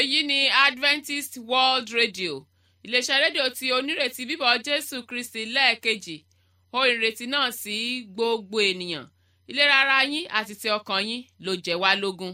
èyí ni adventist world radio iléeṣẹ́ rédíò tí onírètí bíbọ̀ jésù kristi lẹ́ẹ̀kejì ó ìrètí náà sí gbogbo ènìyàn ìlera ara yín àti ti ọkàn yín ló jẹ́ wá lógún.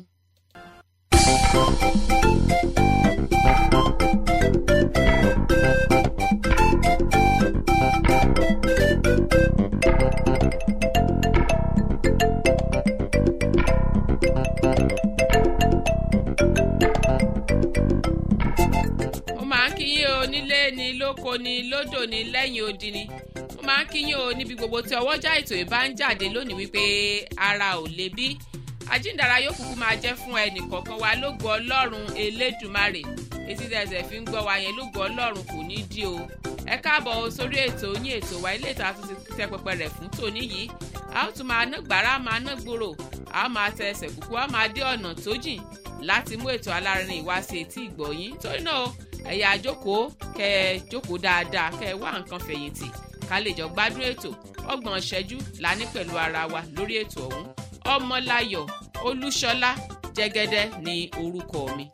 mo máa ń kí yín o nílé ni lóko ni lódò ni lẹ́yìn odi ni mo máa ń kí yín o níbi gbogbo tí ọwọ́jà ètò ìbá ń jáde lónìí wípé ara ò lè bí àjíǹdàrà yóò kúkú máa jẹ́ fún ẹnìkọ̀ọ̀kan wa lógo ọlọ́run elédùmarè etí tẹ̀sẹ̀ fi ń gbọ́ wa yẹn lógo ọlọ́run kò ní dí o ẹ káàbọ̀ o sórí ètò yín ètò wa ilé ìta tó ti tẹ pẹpẹ rẹ̀ fún tòní yìí a ó tún máa ná gbàrà máa ná gbòòrò a ó máa tẹ ẹsẹ̀ kúkú a ó máa dé ọ̀nà tó jìn láti mú ètò alárinrin ìwá sí etí ìgbọ̀yìn torí náà ẹ̀yà àjókòó kẹ ẹ jókòó dáadáa kẹ ẹ wá nǹkan fẹ̀yìntì ká lè jọ gbádùn ètò ọgbọ̀n ṣẹ́jú la ní pẹ̀lú ara wa lórí ètò ọ̀hún ọmọláyọ̀ olúṣọlá jẹ́gẹ́dẹ́ ní orúkọ mi.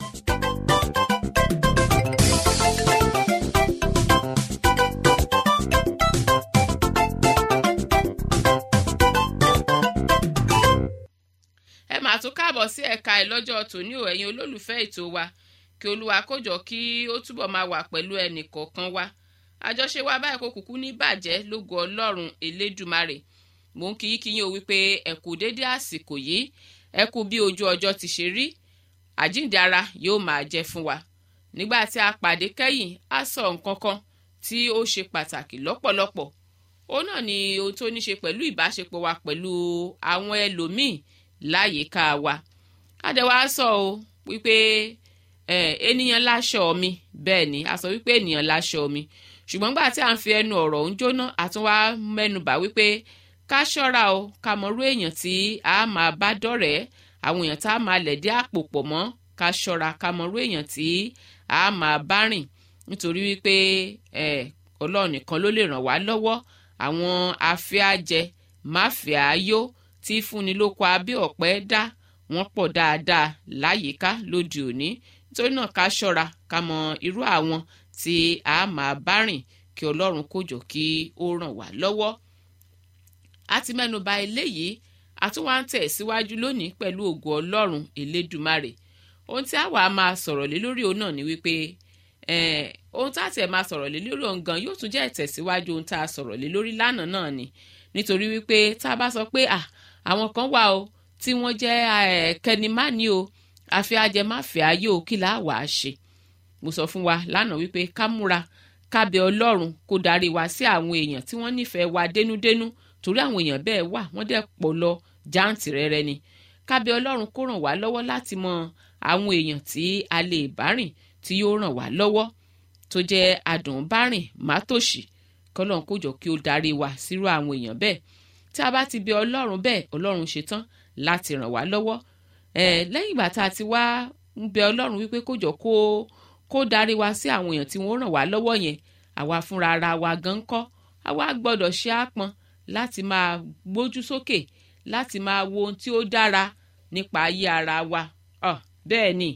ẹ máa tún káàbọ̀ sí ẹ̀ka ẹ̀ lọ́jọ́ tòní ò ẹ̀yin olólùfẹ́ ètò wa kí olúwa kójọ kí ó túbọ̀ máa wà pẹ̀lú ẹnì kọ̀ọ̀kan wa àjọṣe wa báyìí kó kúkú ní bàjẹ́ lógo ọlọ́run elédùmarè mò ń kíyí kíyín o wípé ẹ kú dédé àsìkò yìí ẹ kú bí ojú ọjọ́ ti ṣe rí àjíǹde ara yóò máa jẹ́ fún wa nígbà tí a pàdé kẹ́yìn á sọ nǹkan kan tí ó ṣe pàtàkì lọ́pọ̀lọpọ̀ òun náà ni ohun tó ní ṣe pẹ̀lú ìbáṣepọ̀ wa pẹ̀lú àwọn ẹlòmíì láyìíká wa adẹ̀wà sọ o wípé ènìyàn láṣọ mi bẹ́ẹ̀ ni a sọ wípé ènìyàn láṣọ mi ṣùgbọ́n gbà tí a ń fi ẹnu ọ̀rọ̀ ń jóná àtúnwá mẹ́nubà wípé ká ṣọ́ra o ká mọ̀rú èèyàn tí a máa bá dọ̀rẹ́ àwọn èèyàn tá a máa lẹ̀dí àpò pọ̀ mọ́ ká ṣọ́ra ká mọ̀rú èèyàn tí a máa bá rìn nítorí wípé ọlọ́run nìkan ló lè ràn wá lọ́wọ́ àwọn afẹ́àjẹ máfẹ́àyó tí fúnni lóko abẹ́ ọ̀pẹ dá wọ́n pọ̀ dáadáa láyìíká lóde òní nítorí náà ká ṣọ́ra ká mọ irú àwọn tí a máa bá rìn kí ọlọ́run kó jọ kí ó ràn wá lọ́wọ́ a ti mẹ́nuba eléyìí a tún wá ń tẹ̀ síwájú lónìí pẹ̀lú ògo ọlọ́run elédùmarè ohun tí a wà á máa sọ̀rọ̀ lé lórí òun náà ni wípé ohun tá a tẹ̀ máa sọ̀rọ̀ lé lórí òun gan yóò tún jẹ́ ìtẹ̀síwájú ohun tá a sọ̀rọ̀ lé lórí lánàá náà ni nítorí wípé tá a bá sọ pé à àwọn kan wà o tí wọ́n jẹ́ kẹnimání o àfi ajẹmáfẹ́ ayé o kí là á wà á ṣe mo sọ fún wa lánàá wípé ká múra ká bẹ ọlọ́run kó darí wa sí àwọn èèyàn tí wọ́n nífẹ̀ẹ́ wa dénúdénú torí àwọn èèyàn bẹ́ẹ̀ wà wọ́n dẹ̀ pọ̀ lọ jáǹtì rẹ̀rẹ̀ ni ká bẹ ọlọ́run kó ràn wá lọ́wọ́ láti mọ àwọn èèyàn tí a lè bá rìn tí yóò ràn wá lọ́wọ́ tó jẹ́ adùn bá rìn mátòṣì kọ́lọ́run kó jọ kí ó darí wa sírú àwọn èèyàn bẹ́ẹ̀ tí a bá ti bẹ ọlọ́run bẹ́ẹ̀ ọlọ́run ṣetán láti ràn wá lọ́wọ́ ẹ̀ lẹ́yìn ìgbà tá a ti wá ń bẹ ọlọ́run wípé kó jọ kó kó darí wa sí àwọn èèyàn tí wọ́n ràn wá lọ́wọ́ yẹn àwa fúnra ara wa gan kọ́ àwa gbọ́dọ̀ ṣe àpọn láti máa gbójú sókè láti máa wo ohun tí ó dára nípa ayé ara wa ọ bẹ́ẹ̀ ni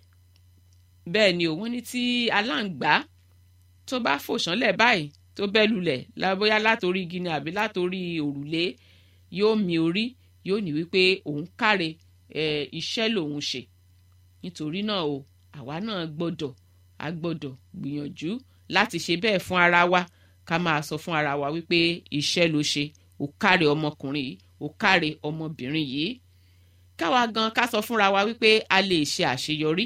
bẹ́ẹ̀ ni òun ní tí aláǹgbá tó bá fò sánlẹ̀ báyìí tó bẹ́ lulẹ̀ bóyá látòrí igi ni àbí látòrí òrùlé yóò mi orí yóò ní wípé òun káre iṣẹ́ lòun ṣe nítorí náà o àwa náà gbọ́dọ̀ a gbọ́dọ̀ gbìyànjú láti ṣe bẹ́ẹ̀ fún ara wa ká máa sọ fún ara wa wípé iṣẹ́ ló ṣe ò káre ọmọkùnrin yìí ò káre ọmọbìnrin yìí káwa gan ká sọ fúnra wa wípé a lè ṣe àṣeyọrí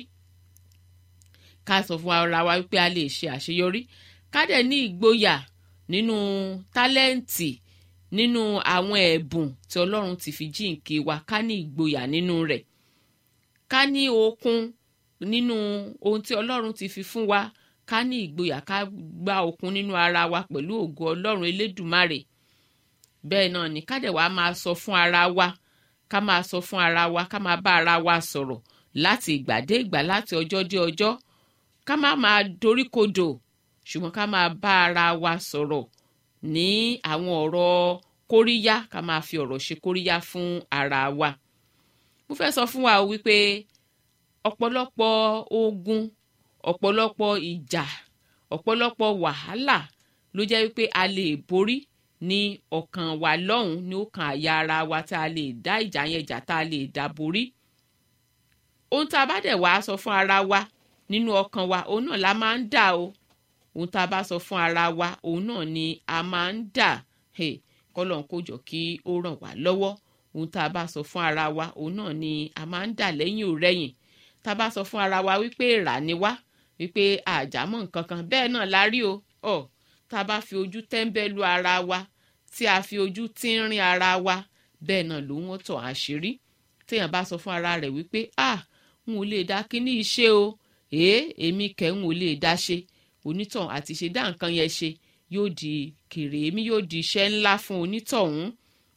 ká sọ fún ara wa wípé a lè ṣe àṣeyọrí ká dẹ̀ ní ìgboyà nínú tálẹ́ǹtì nínú àwọn ẹ̀bùn tí ọlọ́run ti fi jíǹkí wa ká ní ìgboyà nínú rẹ̀ ká ní okun nínú ohun tí ọlọ́run ti fi fún wa ká ní ìgboyà ká gba okun nínú ara wa pẹ̀lú ògo ọlọ́run elédùmarè bẹ́ẹ̀ náà ni ká dẹ̀ wá máa sọ fún ara wa ká máa sọ fún ara wa ká máa bá ara wa sọ̀rọ̀ láti ìgbà dé ìgbà láti ọjọ́ dé ọjọ́ ká má máa doríkodò ṣùgbọ́n ká máa bá ara wa sọ̀rọ̀ ní àwọn ọ̀rọ̀ kóríyá ká máa fi ọ̀rọ̀ ṣe kóríyá fún ara wa mo fẹ́ sọ fún wa o wípé ọ̀pọ̀lọpọ̀ ogun ọ̀pọ̀lọpọ̀ ìjà ọ̀pọ̀lọpọ̀ wàhálà ló jẹ́ wípé a lè borí ní ọkàn wa lọ́hùn ní ọkàn àyà ara wa tá a lè dá ìjà yẹn jà tá a lè dá borí ohun tá a bá dẹ̀ wá sọ fún ara wa nínú ọkàn wa òun náà la máa ń dà o ohun tá a bá sọ fún ara wa òun náà ni a máa ń dà hey, kọ́lọ́n kó jọ kí ó ràn wá lọ́wọ́ ohun tá a bá sọ fún ara wa òun náà ni a máa ń dà lẹ́yìn òrẹ́yìn tá a bá sọ fún ara wa wípé èrà ni wá wípé àjàmọ́ nǹkan kan bẹ́ẹ̀ náà la rí o ọ̀ tá a bá fi ojú tẹ́ńbẹ́lú ara wa tí a fi ojú tínrín ara wa bẹ́ẹ̀ náà ló wọ́n tọ̀ àṣírí téèyàn bá sọ fún ara rẹ̀ wípé ah n ò lè dá kíní iṣẹ́ o èé èmi kẹ́ ń ò lè dá ṣe onítọ̀hún àti ṣe dá nǹkan yẹn ṣe yóò di kèrè èmi yóò di iṣẹ́ ńlá fún onítọ̀hún.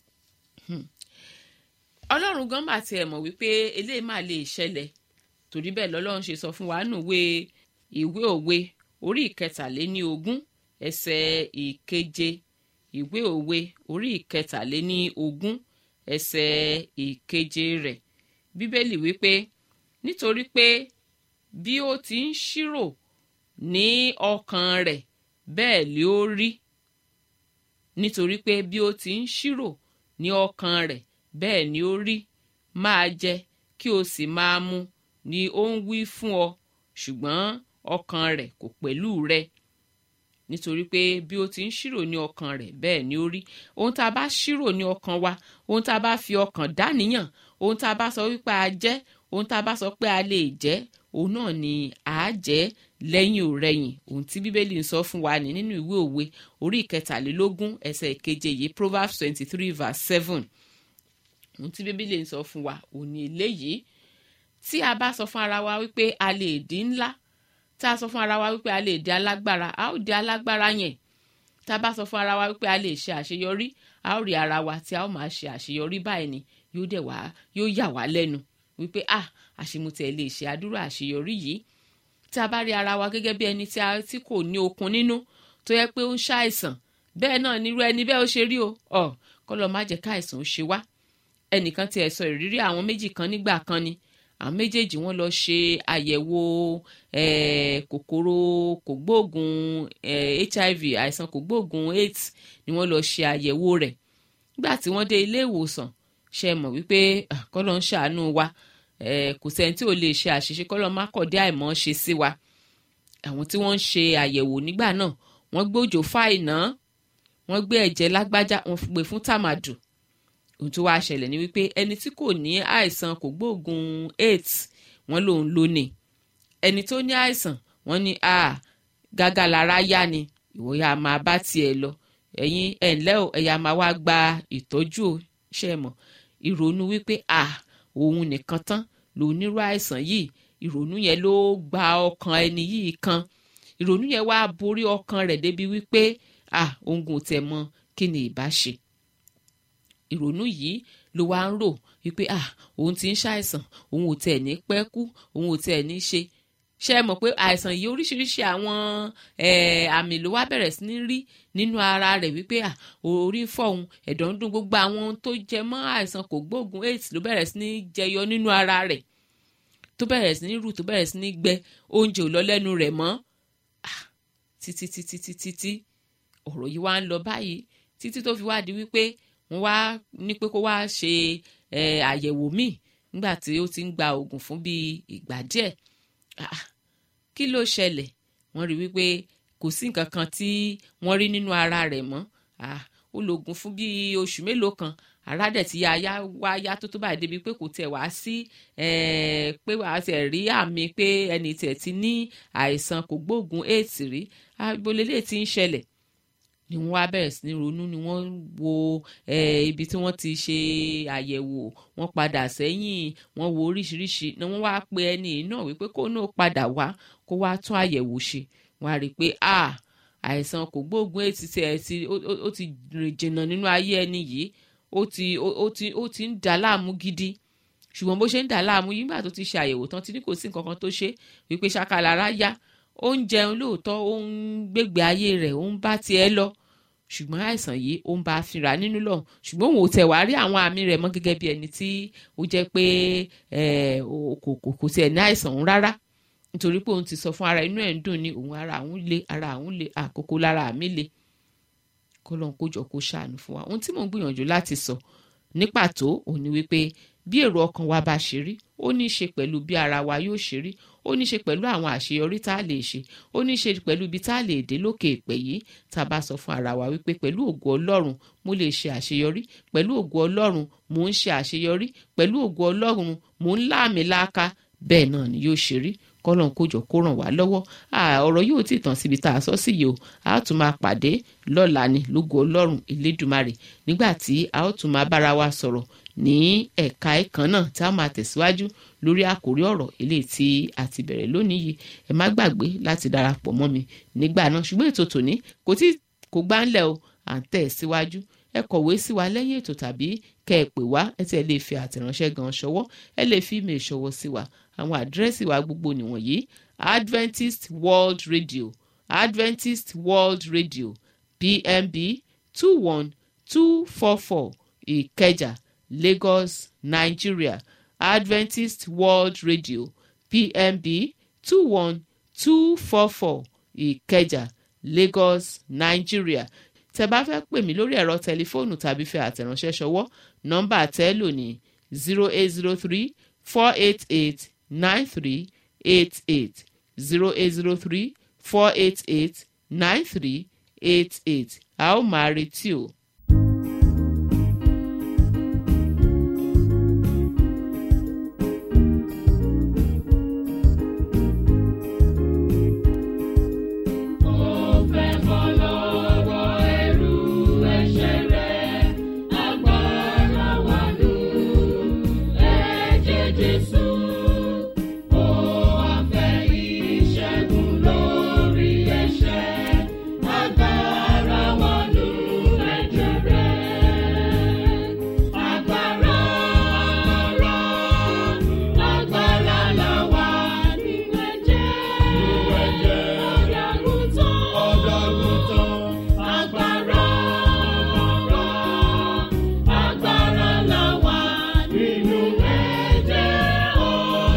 ọlọ́run gan mà tiẹ̀ mọ̀ wípé eléyìí máa lè ṣẹlẹ̀ torí bẹ́ẹ̀ lọ́lọ́run ṣe sọ fún wa nùwé ìwé òwe orí ìkẹtàléní ogún ẹsẹ̀ ìkeje ìwé òwe orí ìkẹtàléní ogún ẹsẹ̀ ìkeje rẹ̀ bíbélì wípé nítorí pé bí ó ti ń ṣírò ní ọkàn rẹ̀ bẹ́ẹ̀ lé ó rí nítorí pé bí ó ti ń ṣírò ní ọkàn rẹ̀ bẹ́ẹ̀ ni ó rí máa jẹ kí o sì máa mu ni ó ń wí fún ọ ṣùgbọ́n ọkàn rẹ̀ kò pẹ̀lú rẹ nítorí pé bí ó ti ń ṣírò ní ọkàn rẹ̀ bẹ́ẹ̀ ni ó rí ohun tá a bá ṣírò ní ọkàn wa ohun tá a bá fi ọkàn dáníyàn ohun tá a bá sọ wípé a jẹ́ ohun tá a bá sọ pé a lè jẹ́ òun náà ni à á jẹ́ lẹ́yìn òrẹ́yìn ohun tí bíbélì ń sọ fún wa ní nínú ìwé òwe orí ìkẹtàlélógún ẹsẹ̀ ìkeje yìí proverbs twenty three verse seven ohun tí bíbélì ń sọ fún wa òun ni eléyìí tí a bá sọ fún ara wa wípé a lè di ńlá tá a sọ fún ara wa wípé a lè di alágbára a ó di alágbára yẹn tá a bá sọ fún ara wa wípé a lè ṣe àṣeyọrí a ó rí ara wa tí a ó máa ṣe àṣeyọrí báyìí ni yóò dẹ̀ wá yóò yà wá lẹ́nu wípé ah àṣemutẹ̀ lè ṣe àdúrà àṣeyọrí yìí tí a bá rí ara wa gẹ́gẹ́ bí ẹni tí kò ní okun nínú tó yẹ pé ó ń ṣàìsàn bẹ́ẹ̀ náà nírú ẹni bẹ́ẹ̀ ó ṣe rí o ọ̀ kọ́lọ́ má jẹ́ káìsàn ó ṣe wá ẹnìkan tiẹ̀ sọ ìrírí àwọn méjì kan nígbà kan ni àwọn méjèèjì wọ́n lọ ṣe àyẹ̀wò kòkòrò kògbóògùn hiv àìsàn kògbóògùn aids ni wọ́n lọ ṣe àyẹ̀wò rẹ̀ nígbà tí wọ́n dé ilé ìwòsàn ṣe mọ̀ wípé kọ́lọ́ ń ṣàánú wa kò sẹ́ni tí ò lè ṣe àṣìṣe kọ́lọ́ má kọ̀ dé àìmọ́ ṣe sí wa àwọn tí wọ́n ń ṣe àyẹ̀wò nígbà náà wọ́n gbé òjò fáìná wọ́n gbé ẹ̀jẹ̀ lágbájá wọ́n gbé fún tàmàdù ohun tó wáá ṣẹlẹ̀ ni wípé ẹni tí kò ní àìsàn kògbóògùn aids wọ́n lòun ló ní ẹni tó ní àìsàn wọ́n ní a gágá lára yá ni ìwọ ya máa bá tiẹ̀ lọ ẹ̀yin ẹ̀ ǹlẹ́ o ẹ̀yà máa wá gba ìtọ́jú o ṣe mọ̀ ìrònú wípé a òun nìkan tán lòun nírú àìsàn yìí ìrònú yẹn ló gba ọkàn ẹni yìí kan ìrònú yẹn wá borí ọkàn rẹ̀ débi wípé a òun kò tẹ̀ mọ̀ kí ni ìbá ṣe ìrònú yìí ló wá ń rò wípé ah òun ti ń ṣàìsàn òun ò tẹ̀ ní pẹ́ kú òun ò tẹ̀ ní ṣe ṣe é mọ̀ pé àìsàn yìí oríṣiríṣi àwọn àmì ló wá bẹ̀rẹ̀ sí ní rí nínú ara rẹ̀ wípé ah orí ń fọ́ òun ẹ̀dọ̀ ń dùn gbogbo àwọn ohun tó jẹ mọ́ àìsàn kò gbóògùn aids ló bẹ̀rẹ̀ sí ní jẹyọ nínú ara rẹ̀ tó bẹ̀rẹ̀ sí ní rù tó bẹ̀rẹ̀ sí ní gbẹ oúnjẹ ò lọ lẹ́nu rẹ̀ mọ́ títí títí títí tí ọ̀rọ̀ yìí wá ń lọ báyìí títí tó fi wá di wípé wọ́n wá ní pé kó wá ṣe àyẹ̀wò míì nígbà tí ó ti ń gba oògùn fún bíi ìgbà díẹ̀ kí ló ṣẹlẹ̀ wọ́n rí wípé kò sí nǹkan kan tí wọ́n rí nínú ara rẹ̀ mọ́ ó lo oògùn fún bíi oṣù mélòó kan ara dẹ̀ ti ya ya wá ya tó tó báyìí débi pé kò tẹ̀ wá sí pé wàá tẹ̀ rí àmì pé ẹni tẹ̀ ti ní àìsàn kò gbóògùn aids rí agbolélé ti ń ṣẹlẹ̀ ni wọ́n wá bẹ̀rẹ̀ sí ní ronú ni wọ́n wo ibi tí wọ́n ti ṣe àyẹ̀wò wọ́n padà sẹ́yìn wọ́n wo oríṣiríṣi ni wọ́n wá pe ẹni náà wípé kó náà padà wá kó wá tún àyẹ̀wò ṣe wọ́n á rí i pé àìsàn kò gbóògùn èyí ti ẹ̀ ti ó ti rìn jìnnà nínú ayé ẹni yìí ó ti ó ti ó ti ń dà láàmú gidi ṣùgbọ́n bó ṣe ń dà láàmú yìí nígbà tó ti ṣe àyẹ̀wò tán ti ní kò sí nǹkan kan tó ṣe wípé ṣàkàlára yá ó ń jẹun lóòótọ́ ó ń gbégbé ayé rẹ̀ ó ń bá tiẹ̀ lọ ṣùgbọ́n àìsàn yìí ó ń bá a fínra nínú lọ́hùn ṣùgbọ́n òun ò tẹ̀ wá rí àwọn àmì rẹ̀ mọ́ gẹ́gẹ́ bí ẹni tí ó jẹ́ pé kò tiẹ̀ ní àìsàn òun rárá nítorí pé òun ti sọ fún ara inú ẹ̀ ń dùn ní òun ara òun le ara òun le àkókò lára mi le kó lóun kó jọ kó ṣàánú fún wa ohun tí mò ń gbìyànjú láti sọ ní pàtó òun ni wípé bí èrò ọkàn wa bá ṣe rí ó ní í ṣe pẹ̀lú bí ara wa yóò ṣe rí ó ní í ṣe pẹ̀lú àwọn àṣeyọrí tá a lè ṣe ó ní í ṣe pẹ̀lú ibi tá a lè dé lókè èpè yìí tá a bá sọ fún ara wa wípé pẹ̀lú ògo ọlọ́run mo lè ṣe àṣeyọrí pẹ̀lú ògo ọlọ́run mò ń ṣe àṣeyọrí pẹ̀lú ògo ọlọ́run mò ń láàmì láàka bẹ́ẹ̀ náà ni yóò ṣe rí kọ́lọ́n kójọ kó ràn wá lọ́wọ́ ọ̀rọ̀ yóò ti tàn síbi tá a sọ sí yìí o a ó tún máa pàdé lọ́la ni lógo ọlọ́run elédùmarè nígbà tí a ó tún máa bára wa sọ̀rọ̀ ní ẹ̀ka ẹ̀kan náà tá a máa tẹ̀síwájú lórí àkórí ọ̀rọ̀ eléyìí tí a ti bẹ̀rẹ̀ lónìí yìí ẹ má gbàgbé láti darapọ̀ mọ́ mi nígbà náà ṣùgbọ́n ètò tòní kò tí kò gbá ńlẹ̀ o à ń tẹ̀ síwájú ẹ kọ̀wé sí wa lẹ́yìn ètò tàbí kẹ́ ẹ pè wá ẹ tí ẹ lè fi àtẹ̀ránṣẹ́ gan ṣọwọ́ ẹ lè fi email ṣọwọ́ sí wa àwọn àdírẹ́sì wa gbogbo nìwọ̀nyí Adventist World Radio Adventist World Radio PMB two one two four four Ìkẹjà Lagos Nigeria Adventist World Radio PMB two one two four four Ìkẹjà Lagos Nigeria tẹ́ bá fẹ́ pè mí lórí ẹ̀rọ tẹlifóònù tàbí fẹ́ àtẹ̀ránṣẹ́ ṣọwọ́ nọ́mbà tẹ́lò ní zero eight zero three four eight eight nine three eight eight zero eight zero three four eight eight nine three eight eight a ó máa retí o. Agbára la wà nínú ẹ̀jẹ̀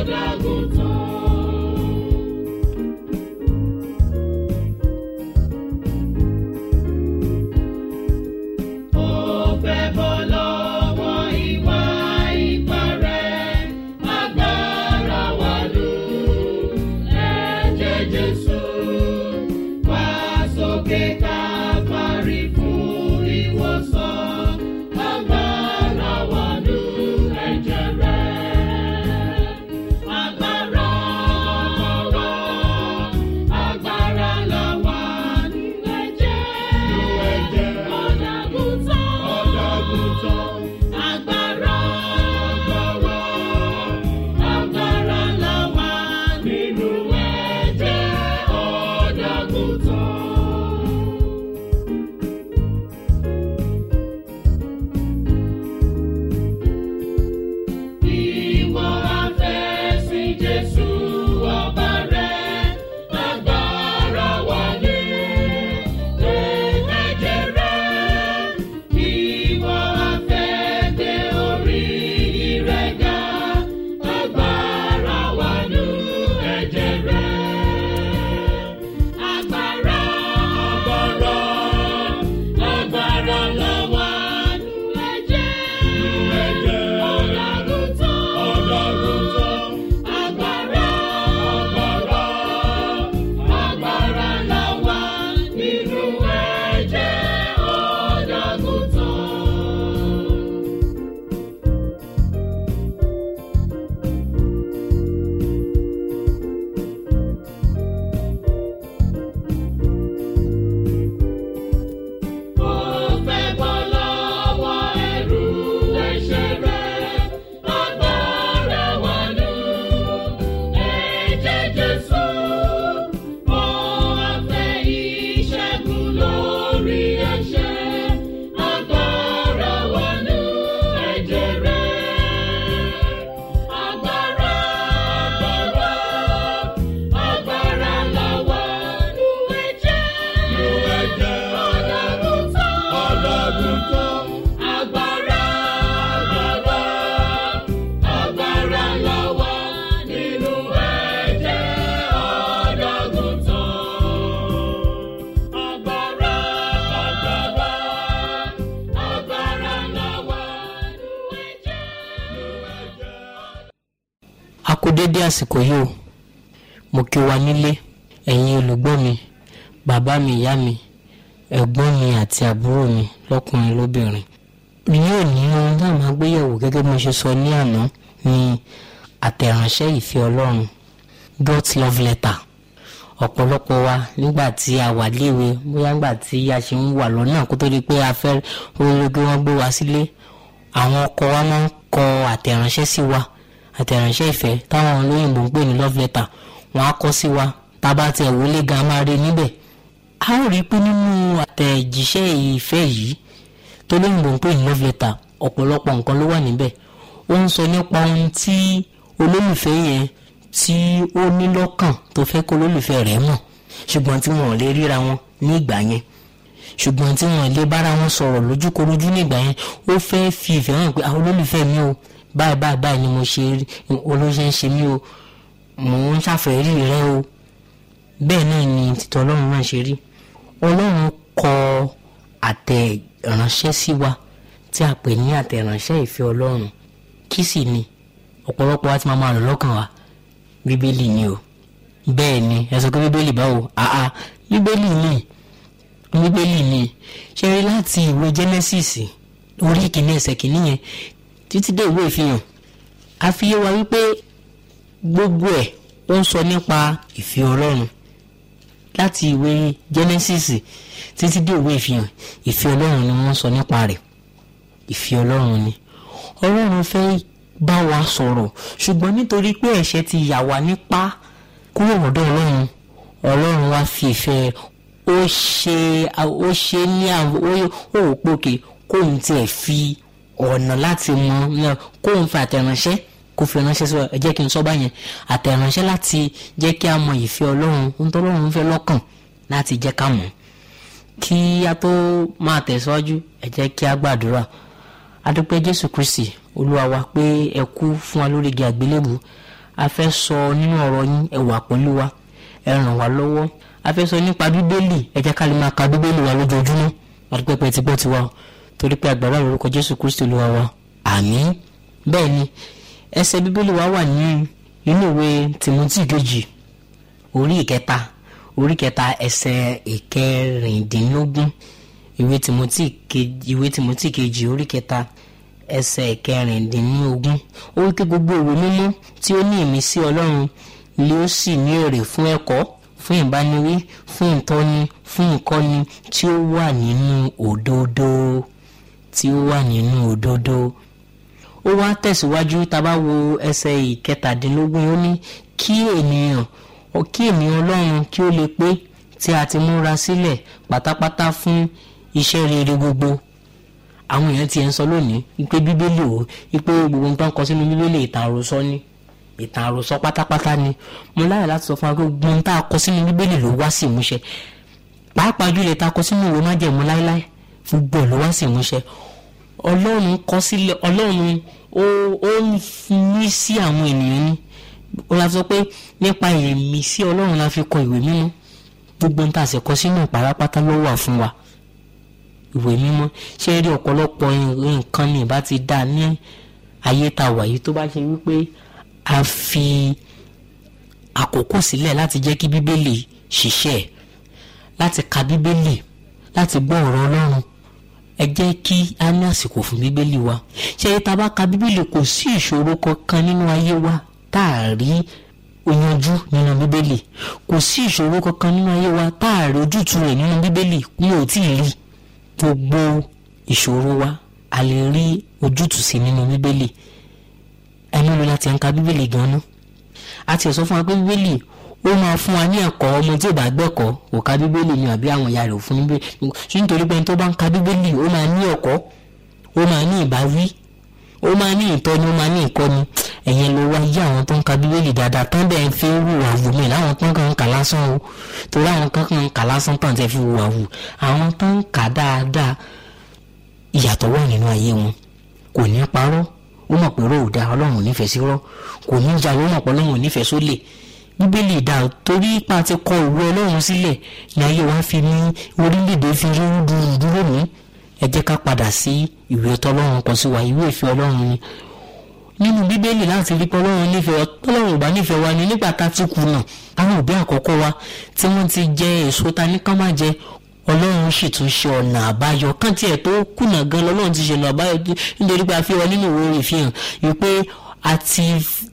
kú dédé àsìkò yìí o mo kí wa nílé ẹ̀yin olùgbọ́ mi bàbá mi ìyá mi ẹ̀gbọ́n mi àti àbúrò mi lọ́kùnrin lóbìnrin ní òní ohun náà máa gbéyẹ̀wò gẹ́gẹ́ bí mo ṣe sọ ní àná ní àtẹ̀ránṣẹ́ ìfẹ́ ọlọ́run God's love letter ọ̀pọ̀lọpọ̀ wa nígbà tí a wà léwe bóyá nígbà tí a ṣe ń wà lọ́nà kó tó di pé a fẹ́ olóògbé wọn gbé wa sílé àwọn ọkọ wa máa ń kọ àtẹ̀ránṣẹ́ sí wa àtẹ̀ránṣẹ́ ìfẹ́ táwọn olóyìnbó ń pè ní love letter wọ́n á kọ sí wa tá a bá tiẹ̀ wọlé gan máa rí níbẹ̀ a ó rí i pé nínú àtẹ̀jíṣẹ́ ìfẹ́ yìí tó lóyìnbó ń pè ní love letter ọ̀pọ̀lọpọ̀ nǹkan ló wà níbẹ̀ ó ń sọ nípa ohun tí olólùfẹ́ yẹn tí ó ní lọ́kàn tó fẹ́ kó olólùfẹ́ rẹ̀ mọ̀ ṣùgbọ́n tí wọn ò lè ríra wọn ní ìgbà yẹn ṣùgbọ́n tí wọn lè bára wọn sọ̀rọ̀ lójúkorojú ní ìgbà yẹn ó fẹ́ fi ìfẹ́ hàn pé àwọn olólùfẹ́ mi o báyìí báyìí báyìí ni mo ṣe olóṣè ń ṣe mí o mò ń ṣàfẹ́rí rẹ o bẹ́ẹ̀ náà ni títọ́ ọlọ́run náà ṣe rí ọlọ́run kọ àtẹ̀ránṣẹ́ sí wa tí a pè ní àtẹ̀ránṣẹ́ ìfẹ́ ọlọ́run kí sì ni ọ̀pọ̀lọpọ̀ wa ti máa máa rò lọ́kàn wa bíbélì ni o bẹ́ẹ̀ ni ẹ sọ pé bíbélì báwo àá bíbélì ni bíbélì ni ṣe rí láti ìwé Genesis orí ìkíní ẹsẹ̀ kìíní yẹn títí dé ìwé ìfihàn a fi yé wa wípé gbogbo ẹ̀ ó ń sọ nípa ìfẹ́ ọlọ́run láti ìwé Genesis títí dé ìwé ìfihàn ìfẹ́ ọlọ́run ni wọ́n sọ nípa rẹ̀ ìfẹ́ ọlọ́run ni ọlọ́run fẹ́ bá wa sọ̀rọ̀ ṣùgbọ́n nítorí pé ẹ̀ṣẹ̀ ti yà wá nípa kúrò lọ́dọ̀ ọlọ́run ọlọ́run wá fi ìfẹ́ ó ṣe ó ṣe ní ó ò pòkè kóun tiẹ̀ fi ọ̀nà láti mọ kóun fi àtẹ̀ránṣẹ́ kó fi ránṣẹ́ sí ẹ jẹ́ kí n sọ báyẹn àtẹ̀ránṣẹ́ láti jẹ́ kí a mọ ìfẹ́ ọlọ́run ohun tó ọlọ́run fẹ́ lọ́kàn láti jẹ́ ká mọ̀ kí a tó máa tẹ̀síwájú ẹ jẹ́ kí a gbàdúrà adúpẹ́ jésù kristi olúwa wa pé ẹ kú fún wa lórí igi àgbélébù a fẹ́ sọ nínú ọ̀rọ̀ yín ẹ wà pẹ̀lú wa ẹ ràn wá lọ́wọ́ a fẹ́ sọ nípa bíbélì ẹ jẹ́ ká lè máa ka bíbélì wa lójoojúmọ́ adúpẹ́ pé ti gbọ́ tiwa o torí pé àgbàrá lórúkọ jésù kristi olúwa wa àmín bẹ́ẹ̀ ni ẹsẹ̀ bíbélì wa wà ní inú ìwé tìmọ́tì kejì orí ìkẹta orí kẹta ẹsẹ̀ ìkẹrìndínlógún ìwé tìmọ́tì kejì ìwé tìmọ́tì kejì orí kẹta ẹsẹ̀ ìkẹrìndínlógún ó wípé gbogbo ìwé mímọ́ tí ó ní ìmísí ọlọ́run lé ó sì ní èrè fún ẹ̀kọ́ fún ìbániwí fún ìtọ́ni fún ìkọ́ni tí ó wà nínú òdodo tí ó wà nínú òdodo ó wá tẹ̀síwájú tá a bá wo ẹsẹ̀ ìkẹtàdínlógún ó ní kí ènìyàn kí ènìyàn ọlọ́run kí ó lè pé tí a ti múra sílẹ̀ pátápátá fún iṣẹ́ rere gbogbo àwọn èèyàn ti ẹ̀ ń sọ lónìí wípé bíbélì o wípé gbogbo nǹkan kọ sínú bíbélì ìtàn àròsọ ni ìtàn àròsọ pátápátá ni mo láyọ̀ láti sọ fún wa pé gbogbo nǹkan tá a kọ sínú bíbélì ló wá sí ìmúṣẹ pàápàá jùlọ tá a kọ sínú ìwé májẹ̀mú láéláé gbogbo ẹ̀ ló wá sí ìmúṣẹ ọlọ́run kọ sílẹ̀ ọlọ́run ó ó ń ní sí àwọn ènìyàn ní ó la sọ pé nípa ìmísí ọlọ́run la fi kọ ìwé mímọ́ gbogbo nǹkan àṣẹ kọ sínú ìpàrápátá ló wà fún wa ìwé mímọ́ ṣé rí ọ̀pọ̀lọpọ̀ nǹkan ní ìbá ti dá ní ayé tá a wà yìí tó bá ṣe wípé a fi àkókò sílẹ̀ láti jẹ́ kí bíbélì ṣiṣẹ́ láti ka bíbélì láti gbọ́ ọ̀rọ̀ ọlọ́run ẹ jẹ́ kí a ní àsìkò fún bíbélì wa ṣé tá a bá ka bíbélì kò sí ìṣòro kankan nínú ayé wa tá a rí yanjú nínú bíbélì kò sí ìṣòro kankan nínú ayé wa tá a rí ojútùú rẹ̀ nínú bíbélì mi ò tí ì rí gbogbo ìṣòro wa a lè rí ojútùú sí nínú bíbélì ẹnu ló láti ń ka bíbélì gan-an a ti sọ fún wa pé bíbélì ó máa fún wa ní ẹ̀kọ́ ọmọ tí ò bá gbẹ̀kọ́ kò ka bíbélì ni àbí àwọn ìyá rẹ̀ ò fún ní bíbélì nítorí pé ẹni tó bá ń ka bíbélì ó máa ní ẹ̀kọ́ ó máa ní ìbáwí ó máa ní ìtọ́ni ó máa ní ìkọ́ni ẹ̀yẹn ló wá yí àwọn tó ń ka bíbélì dáadáa tán bẹ́ẹ̀ fi ń hùwà wù mí láwọn tó ń kàn ń kà lásán o torí àwọn kan kàn ń kà lásán tán tẹ́ fi hùwà wù àwọn tó ń kà dáadáa ìyàtọ̀ wà nínú ayé wọn kò ní parọ́ ó mọ̀ pé róò da ọlọ́run ò nífẹ̀ẹ́ sí rọ́ kò ní jalè ó mọ̀ pé ọlọ́run ò nífẹ̀ẹ́ sólè bíbélì dá o torí ipa ti kọ ìwé ọlọ́run sílẹ̀ ní ayé wa fi ní orílẹ̀-èdè fi rí dúró ní ẹ jẹ́ ká padà sí ìwé tọ́lọ́run kan sí wa ìwé ìfẹ́ ọlọ́run ni nínú bíbélì láti rí pé ọlọ́run nífẹ̀ẹ́ wa tọ́lọ́run ò bá nífẹ̀ẹ́ wa ni nígbà tá a ti kùnà àwọn òbí àkọ́kọ́ wa tí wọ́n ti jẹ èso ta ní ká má jẹ ọlọ́run sì tún ṣe ọ̀nà àbáyọ kán tiẹ̀ tó kùnà gan lọ́lọ́run ti ṣe ọ̀nà àbáyọ nítorí pé a fi wọn nínú ìwé ìfihàn wípé a ti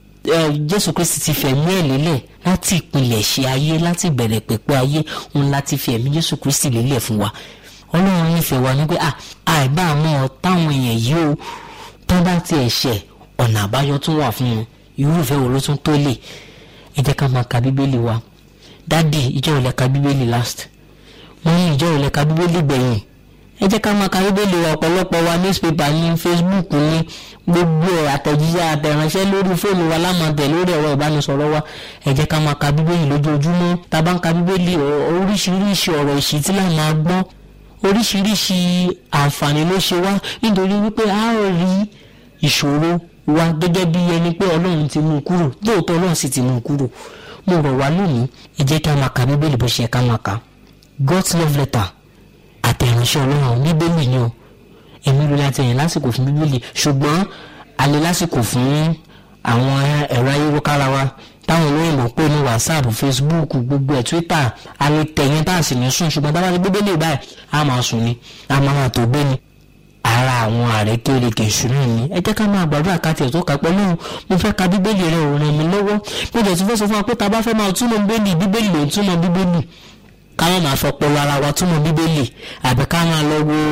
jésù kristi ti fẹ̀mí ẹ̀ lélẹ̀ láti ìpìlẹ̀ ṣe ayé láti ìbẹ̀rẹ̀ pẹ̀pẹ̀ ayé òun láti fi ẹ̀mí jésù kristi lélẹ̀ fún wa ọlọ́run nífẹ̀ẹ́ wa ní pé àìbá àmọ́ táwọn èèyàn yìí ó tó bá tiẹ̀ ṣẹ̀ ọ̀nà àbáyọ tún wà fún wọn irúfẹ́ wo ló tún tó lè ẹ jẹ́ ká máa ka bíbélì wa dádì ìjọ ìlẹ̀ ka bíbélì last wọ́n ní ìjọ ìlẹ̀ ka bíbélì gbẹ̀yìn ẹ jẹ́ ká máa ka bíbélì wa ọ̀pọ̀lọpọ̀ wa newspaper ní facebook ní gbogbo àtẹ̀jíṣẹ́ àtẹ̀ránṣẹ́ lórí fóònù wa lámàtẹ̀ lórí ẹ̀rọ ìbánisọ̀rọ̀ wa ẹ jẹ́ ká máa ka bíbélì lójoojúmọ́ tá a bá ń ka bíbélì oríṣiríṣi ọ̀rọ̀ ìṣítí là máa gbọ́ oríṣiríṣi àǹfààní ló ṣe wá nítorí wípé a ó rí ìṣòro wa gẹ́gẹ́ bí ẹni pé ọlọ́run ti mú un kúrò lóòótọ́ ọlọ́run sì ti mú un kúrò mo rọ̀ wá lónìí ẹ jẹ́ ká máa ka bíbélì bó ṣe ká máa ka God's love letter àtẹ̀ránṣẹ́ ọlọ́run bíbélì ni o èmi ló láti ẹ̀yìn lásìkò fún bíbélì ṣùgbọ́n a lè lásìkò fún àwọn ẹ̀rọ ayélujára wa táwọn olóyìnbó pè ní whatsapp facebook gbogbo ẹ̀ twitter a lè tẹ̀yìn tá a sì ní sùn ṣùgbọ́n tá a bá ti bíbélì báyìí a máa sùn ni a máa máa tó gbé ni ara àwọn àrékérekè ìṣúná ni ẹ jẹ́ ká máa gbàdúrà ká tiẹ̀ tó kà pẹ̀lú mo fẹ́ ka bíbélì rẹ̀ ò ràn mí lọ́wọ́ mo jẹ̀ tún fẹ́ sọ fún wa pé tá a bá fẹ́ máa túmọ̀ bíbélì bíbélì ló ń túmọ̀ bíbélì ká má máa fọpọlọ ara wa túmọ̀ bíbélì àbí ká máa lọ wo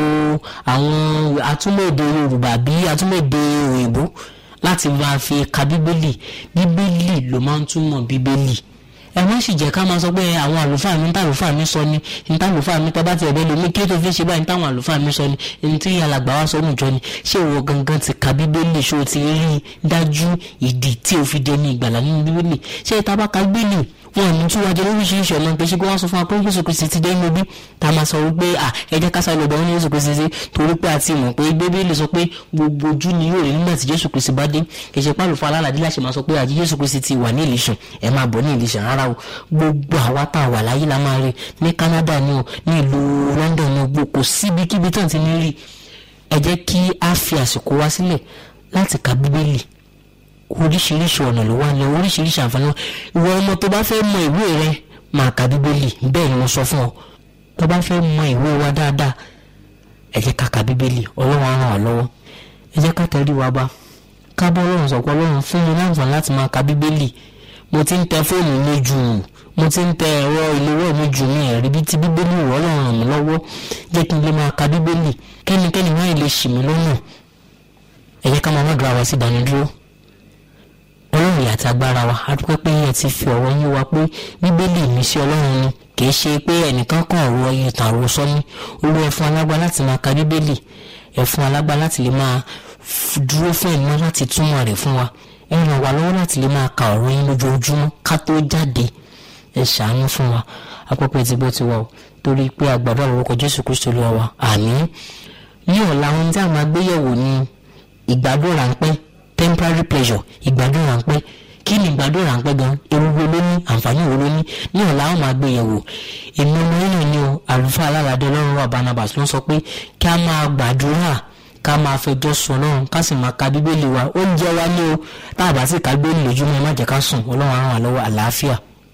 àwọn atúmọ̀ èdè yorùbá bí atúmọ̀ èdè òyìnbó láti máa fi ka bíbélì bíbélì ló máa ń túmọ̀ bíbélì ẹ má sì jẹ́ ká máa sọ pé àwọn àlùfáà mi níta àlùfáà mi sọ ni níta àlùfáà mi tọ́ba ti ẹ̀bẹ́ lomi kí ló tó fi ṣe báyìí nítawọn àlùfáà mi sọ ni ẹni tí alàgbà wa sọ nùjọ ni ṣé ìwọ gangan ti ka bíbélì ṣé o ti rí dájú ìdí tí o fi dẹni ìgbàlá nínú bíbélì ṣé ìta bá ka bíbélì wọn ní tí wàá jẹ lóríṣiríṣi ọ̀nà pé ṣé kí wọ́n sọ fún wa pé Jésù Kristi ti dé inú bí tá a máa sọ wípé à ẹ jẹ́ ká sáré lọ́dọ̀ ní Jésù Kristi sí torí pé a ti mọ̀ pé Bíbélì sọ pé gbogbo ojú ni yóò rí nígbà tí Jésù Kristi bá dé kì í ṣe pàlùfọ́ alálàdé láṣẹ máa sọ pé àjí Jésù Kristi ti wà ní ìlísàn ẹ máa bọ̀ ní ìlísàn rárá o gbogbo àwa tá a wà láyé la máa rí ní Canada ni o ní ìlú London ni o gbogbo kò síbikíbi tán ti ní rí ẹ jẹ́ kí a fi àsìkò wa sílẹ̀ láti ka Bíbélì oríṣiríṣi ọ̀nà ló wà ní oríṣiríṣi àǹfààní ìwọ ọmọ tó bá fẹ́ mọ ìwé rẹ máa ka bíbélì bẹ́ẹ̀ ni mo sọ fún ọ tó bá fẹ́ mọ ìwé wa dáadáa ẹ jẹ́ ká ka bíbélì ọlọ́run á ràn wá lọ́wọ́ ẹ jẹ́ ká tẹ̀rí wa bá ká bọ́ ọlọ́run sọ̀kọ́ ọlọ́run fún mi láǹfààní láti máa ka bíbélì mo ti ń tẹ fóònù mi jù mo ti ń tẹ ẹ̀rọ ìléwọ́ mi jù mí ẹ̀rí bí ti bíbélì wọ́ ọlọ́run ràn mí lọ́wọ́ jẹ́ kí n lè máa ka bíbélì kẹ́nikẹ́ni máa lè ṣì mí lọ́nà ẹ jẹ́ ká máa má dúró àwa sí ìdánidúró ọlọ́run ìyá àti agbára wa a dúpẹ́ pé ẹ ti fi ọ̀rọ̀ yín wa pé bíbélì mi sí ọlọ́run ni kìí ṣe pé ẹnìkan kan ọ̀rọ̀ ẹyẹ tàn àrò sọ́ni olú ẹ fún alágbá láti máa ka bíbélì ẹ fún alágbá láti lè máa dúró fún ẹ̀mí láti túmọ̀ rẹ̀ fún wa ẹ ràn wá lọ́wọ́ láti lè máa ka ọ̀rọ̀ yín lójoojúmọ́ ká tó jáde ẹ ṣàánú fún wa apọ́pẹ́ ti bó ti wà o torí pé àgbàdo àlọ́kọ̀ jésù kristu lọ́wọ́ wa àmín ní ọ̀la ohun tí a máa gbéyẹ̀wò ni ìgbádùn ráńpẹ́ temporary pleasure ìgbádùn ráńpẹ́ kí ni ìgbádùn ráńpẹ́ gan ewu wo ló ní àǹfààní wo ló ní ní ọ̀la àwọn máa gbé yẹ̀wò èmi ọmọ yìí ni o àlùfáà alálàdé ọlọ́run wa barnabas ló ń sọ pé kí a máa gbàdúrà ká máa fẹjọ́ sùn ọlọ́run ká sì máa ka bíbélì wa oúnjẹ wa ní o tá a bá sì ká bíbélì lójúmọ́ ẹ má jẹ́ ká sùn ọlọ́run á ràn wá lọ́wọ́ àlàáfíà.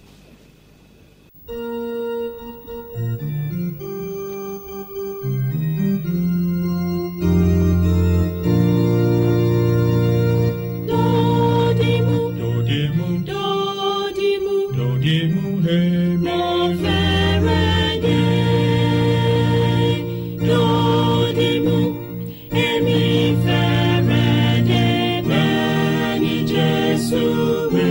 Dodimu, Dodimu, dodimu, dodimu, hey, mo fẹ́rẹ̀ dé. Dodimu, èmi fẹ́rẹ̀ dé bẹ́ẹ̀ ni Jésù wí.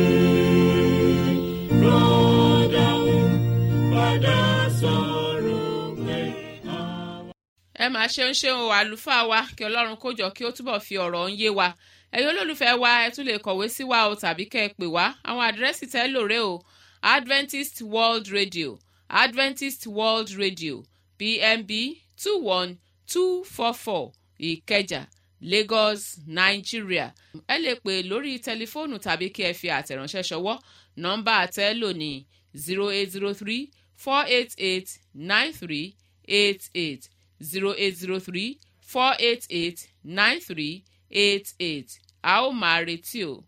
Rọ́dàún padà sọ̀rọ̀ pé àwọn. ẹ máa ṣeun ṣeun o àlùfáà wa kí ọlọ́run kó jọ kí ó túbọ̀ fi ọ̀rọ̀ ń yé wa ẹ̀yin olólùfẹ́ wa ẹ tún lè kọ̀wé sí wa o tàbí kẹ́ ẹ pè wá àwọn àdírẹ́sì tẹ́ lò rè o adventist world radio adventist world radio pmb two one two four four ìkẹjà lagos nigeria ẹ lè pè lórí tẹlifóònù tàbí kí ẹ fi àtẹ̀ránṣẹ́ ṣọwọ́ nọ́mbà tẹ́ lò ní zero eight zero three four eight eight nine three eight eight zero eight zero three four eight eight nine three eight eight a ó máa retí o.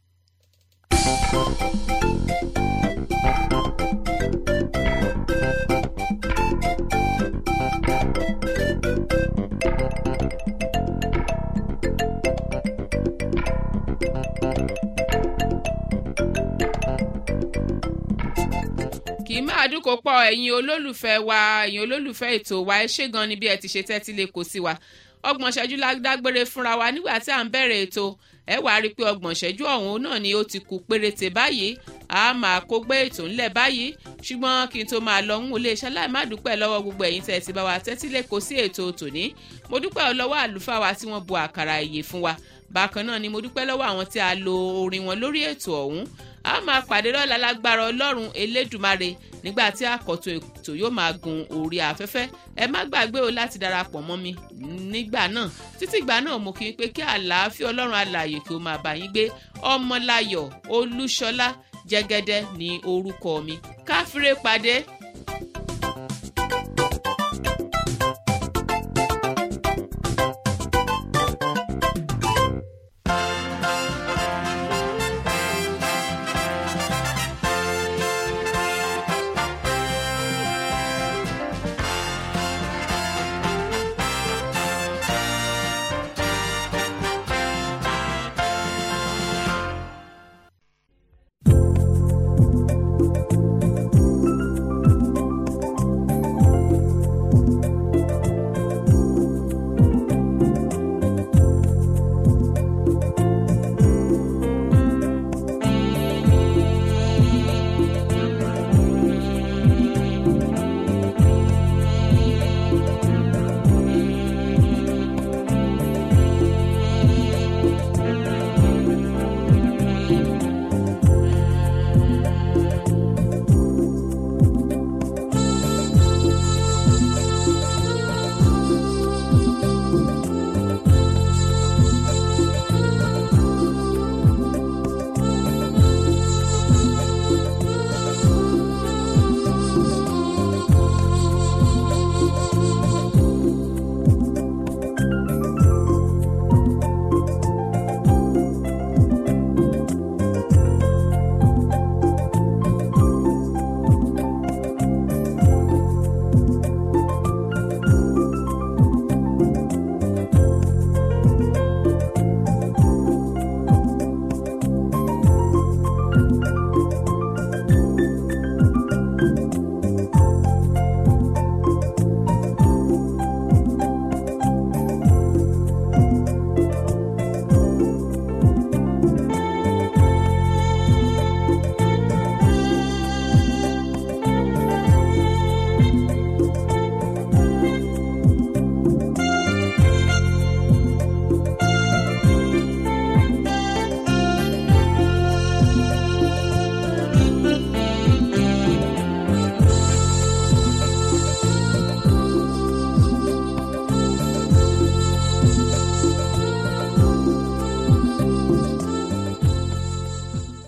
kì í máa dúnkò pọ̀ ẹ̀yin olólùfẹ́ wa ẹ̀yin olólùfẹ́ ètò wa ẹ ṣé gan ni bí ẹ ti ṣe tẹ́tí lè kó sí wa ọgbọ̀n ṣẹ́jú la dágbére fúnra wa nígbà tí à ń bẹ̀rẹ̀ ètò ẹ wàá rí i pé ọgbọ̀n ṣẹ́jú ọ̀hún náà ni ó ti kù péréte báyìí a máa kó gbé ètò ńlẹ̀ báyìí ṣùgbọ́n kí n tó máa lọ ń wọlé iṣẹ́ láì má dúpẹ́ lọ́wọ́ gbogbo ẹ̀yin tẹ́ ẹ ti bá wa tẹ́tí lè kó sí ètò tòní mo dúpẹ́ lọ́wọ́ àlùfáà wa tí wọ́n bu àkàrà ìyè fún wa bákan náà ni mo dúpẹ́ lọ́wọ́ àwọn tí a lo orin wọn lórí ètò ọ̀hún a máa pàdé lọ́la lágbára ọlọ́run elédùmarè nígbà tí àkọ́tún ètò yóò máa gun orí afẹ́fẹ́ ẹ má gbàgbé o láti darapọ̀ mọ́ mi nígbà náà títí ìgbà náà mo kí n pé kí àlàáfíà ọlọ́run alààyè kí o máa bá yín gbé ọmọláyọ̀ olúṣọlá jẹ́gẹ́dẹ́ ní orúkọ mi káfíńrè pàdé